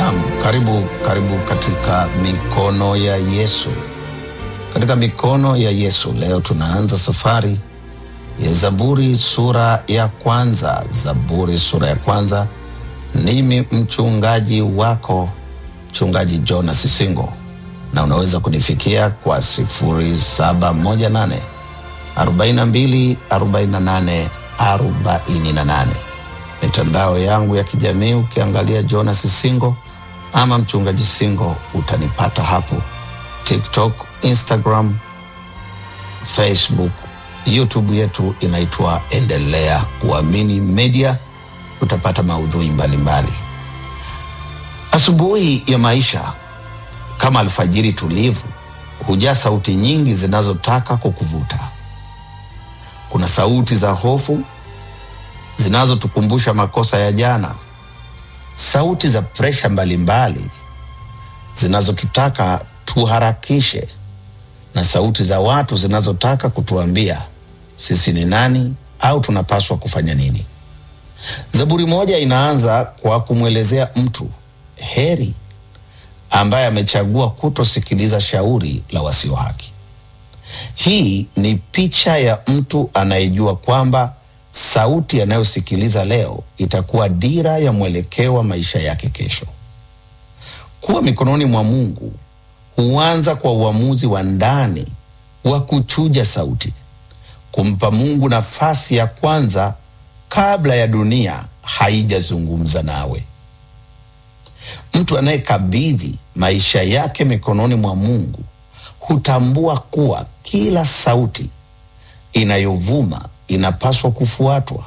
Naam, karibu karibu katika mikono ya Yesu. Katika mikono ya Yesu leo tunaanza safari ya Zaburi sura ya kwanza. Zaburi sura ya kwanza. Mimi mchungaji wako mchungaji Jonas Singo, na unaweza kunifikia kwa 0718 42 48 48 mitandao yangu ya kijamii ukiangalia Jonas Singo ama mchungaji Singo utanipata hapo, TikTok, Instagram, Facebook, YouTube yetu inaitwa Endelea Kuamini Media. Utapata maudhui mbalimbali. Asubuhi ya maisha kama alfajiri tulivu hujaa sauti nyingi zinazotaka kukuvuta. Kuna sauti za hofu zinazotukumbusha makosa ya jana, sauti za presha mbalimbali zinazotutaka tuharakishe, na sauti za watu zinazotaka kutuambia sisi ni nani au tunapaswa kufanya nini. Zaburi moja inaanza kwa kumwelezea mtu heri ambaye amechagua kutosikiliza shauri la wasio haki. Hii ni picha ya mtu anayejua kwamba sauti anayosikiliza leo itakuwa dira ya mwelekeo wa maisha yake kesho. Kuwa mikononi mwa Mungu huanza kwa uamuzi wa ndani wa kuchuja sauti, kumpa Mungu nafasi ya kwanza kabla ya dunia haijazungumza nawe. Mtu anayekabidhi maisha yake mikononi mwa Mungu hutambua kuwa kila sauti inayovuma inapaswa kufuatwa.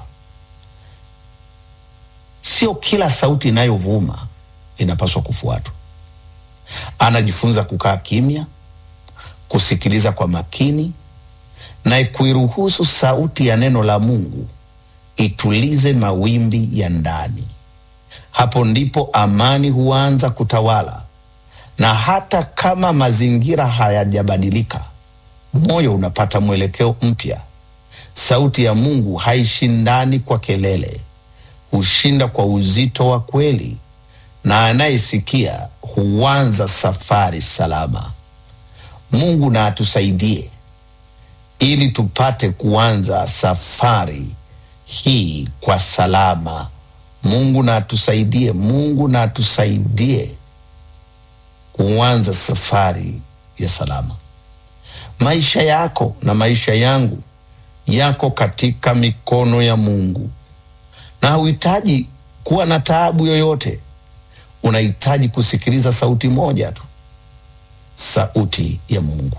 Sio kila sauti inayovuma inapaswa kufuatwa. Anajifunza kukaa kimya, kusikiliza kwa makini na kuiruhusu sauti ya neno la Mungu itulize mawimbi ya ndani. Hapo ndipo amani huanza kutawala, na hata kama mazingira hayajabadilika, moyo unapata mwelekeo mpya. Sauti ya Mungu haishindani kwa kelele, hushinda kwa uzito wa kweli, na anayesikia huanza safari salama. Mungu na atusaidie ili tupate kuanza safari hii kwa salama. Mungu na atusaidie, Mungu na atusaidie kuanza safari ya salama. Maisha yako na maisha yangu yako katika mikono ya Mungu, na hauhitaji kuwa na taabu yoyote. Unahitaji kusikiliza sauti moja tu, sauti ya Mungu.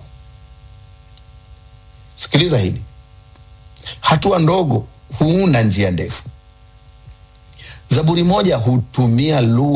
Sikiliza hili, hatua ndogo huunda njia ndefu. Zaburi moja hutumia lugha